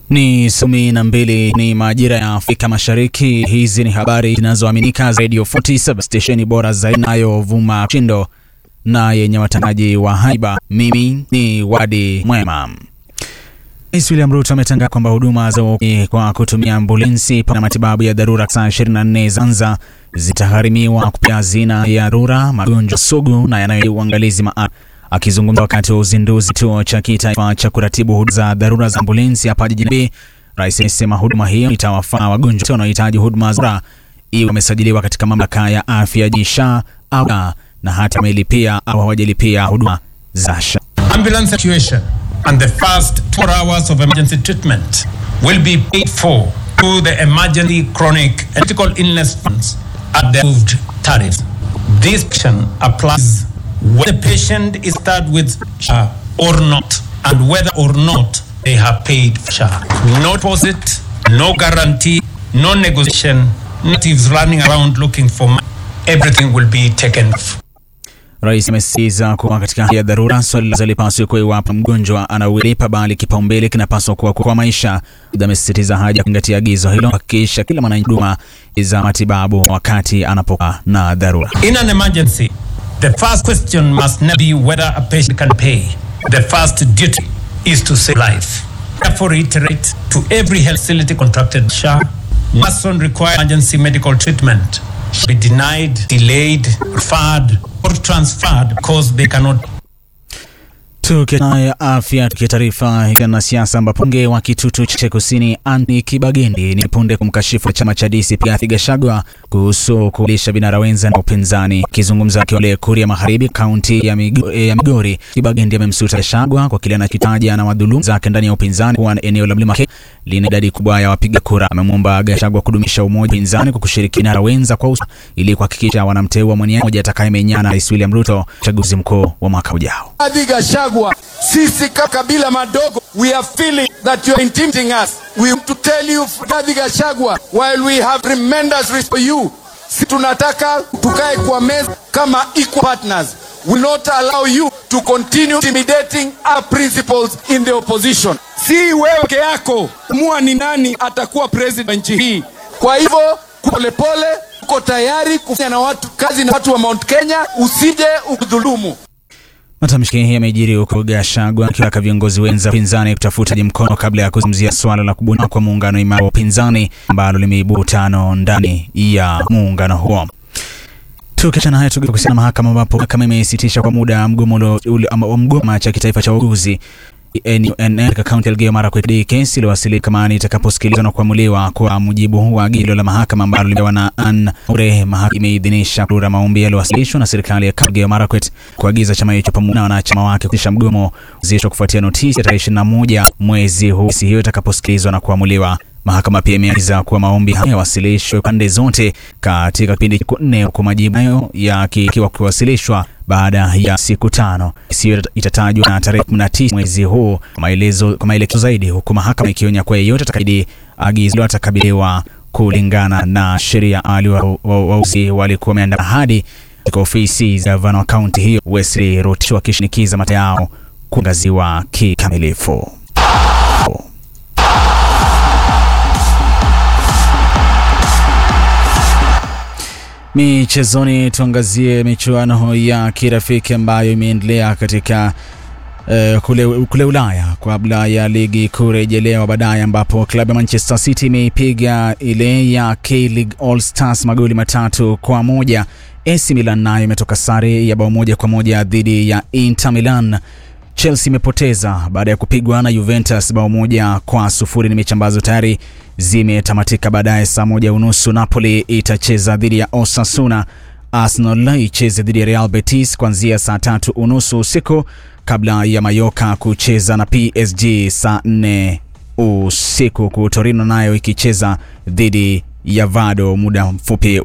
Ni sumi na mbili ni majira ya Afrika Mashariki. Hizi ni habari zinazoaminika Radio 47 stesheni bora zaidi inayovuma chindo na yenye watangaji wa haiba. Mimi ni Wadi Mwema. Rais William Ruto ametangaza kwamba huduma za uokoaji kwa kutumia ambulensi na matibabu ya dharura saa 24 Zanza zitagharimiwa kupitia hazina ya dharura, magonjwa sugu na yanayo uangalizi maalum. Akizungumza wakati wa uzinduzi kituo cha kitaifa cha kuratibu huduma za dharura za ambulensi hapa jijini Nairobi, rais amesema huduma hiyo itawafaa wagonjwa wote wanaohitaji huduma za dharura, iwe wamesajiliwa katika mamlaka ya afya JSHA au na hata wamelipia au hawajalipia huduma za SHA. ambulance situation and the first 4 hours of emergency treatment will be paid for through the emergency chronic and critical illness funds at the approved tariffs. This action applies whether the patient is started with SHA or not and whether or not they have paid for SHA. No deposit, no guarantee, no negotiation, natives running around looking for money. Everything will be taken off. Rais amesisitiza kuwa katika hali ya dharura swali la lipaswi kuwa iwapo mgonjwa anaulipa, bali kipaumbele kinapaswa kuwa kwa maisha. Aidha, amesisitiza haja ya kuzingatia agizo hilo, kuhakikisha kila mwananchi huduma za matibabu wakati anapokuwa na dharura. In an emergency, the first question must not be whether a patient can pay. The first duty is to save life. Therefore, reiterate to every health facility contracted SHA, person require emergency medical treatment should be denied, delayed, referred, or transferred because they cannot Tukiachana ya afya, tukia taarifa na siasa, ambapo mbunge wa Kitutu Cheche Kusini Anthony Kibagendi ni punde kumkashifu chama cha DCP Rigathi Gachagua kuhusu kulisha vinara wenza na upinzani. Akizungumza akiwa kule Kuria Magharibi, kaunti ya, Migo, ya Migori, Kibagendi amemsuta Gachagua kwa kile anakitaja na wadhulumu zake ndani ya upinzani kuwa eneo la Mlima Kenya lina idadi kubwa ya wapiga kura. Amemwomba Gachagua kudumisha umoja upinzani kwa kushiriki vinara wenza kwa usawa ili kuhakikisha wanamteua mwaniaji mmoja atakayemenyana na Rais William Ruto uchaguzi mkuu wa mwaka ujao. Rigathi Gachagua, sisi kama kabila madogo, we are feeling that you are intimidating us. We want to tell you, Rigathi Gachagua, while we have tremendous respect for you, si tunataka tukae kwa meza kama equal partners. We will not allow you to continue intimidating our principles in the opposition. Si wewe peke yako mua ni nani atakuwa president wa nchi hii. Kwa hivyo polepole, uko tayari kufanya na watu kazi na watu wa Mount Kenya, usije ukudhulumu. Matamshi yamejiri huko Gachagua akiwataka viongozi wenza upinzani kutafuta mkono kabla ya kuzungumzia swala la kubuniwa kwa muungano imara wa upinzani ambalo limeibua utano ndani ya muungano huo. Tukiachana haya tugeuke kuhusiana na mahakama ambapo mahakama imesitisha kwa muda mgomo wa mgomo cha kitaifa cha wauguzi NUNL katika kaunti ya Elgeyo Marakwet. Kesi iliwasilishwa mahakamani itakaposikilizwa na kuamuliwa kwa mujibu wa agizo la mahakama ambalo limewa na Ann Mure. Mahakama imeidhinisha kura maombi yaliyowasilishwa na serikali ya kaunti ya Elgeyo Marakwet kuagiza chama hicho pamoja na wanachama wake kusitisha mgomo zisho kufuatia notisi ya tarehe 21 mwezi huu. Kesi hiyo itakaposikilizwa na kuamuliwa Mahakama pia imeagiza kuwa maombi hayo yawasilishwe pande zote katika kipindi cha siku nne, huku majibu hayo yakiwa kuwasilishwa baada ya siku tano. Kesi hiyo itatajwa na tarehe 19 mwezi huu kwa maelezo kwa maelekezo zaidi, huku mahakama ikionya kuwa yeyote atakayedi agizo atakabiliwa kulingana na sheria. Awali wauguzi walikuwa wameandamana hadi katika ofisi za gavana wa kaunti hiyo Wesley Rotich wakishinikiza mata yao kuangaziwa kikamilifu. Michezoni, tuangazie michuano ya kirafiki ambayo imeendelea katika uh, kule, kule Ulaya kabla ya ligi kurejelewa baadaye, ambapo klabu ya Manchester City imeipiga ile ya K-League All Stars magoli matatu kwa moja. AC Milan nayo imetoka sare ya bao moja kwa moja dhidi ya Inter Milan. Chelsea imepoteza baada ya kupigwa na Juventus bao moja kwa sufuri. Ni mechi ambazo tayari zimetamatika. Baadaye saa moja unusu Napoli itacheza dhidi ya Osasuna, Arsenal icheze dhidi ya Real Betis kuanzia saa tatu unusu usiku kabla ya Mayoka kucheza na PSG saa nne usiku, ku Torino nayo ikicheza dhidi ya Vado muda mfupi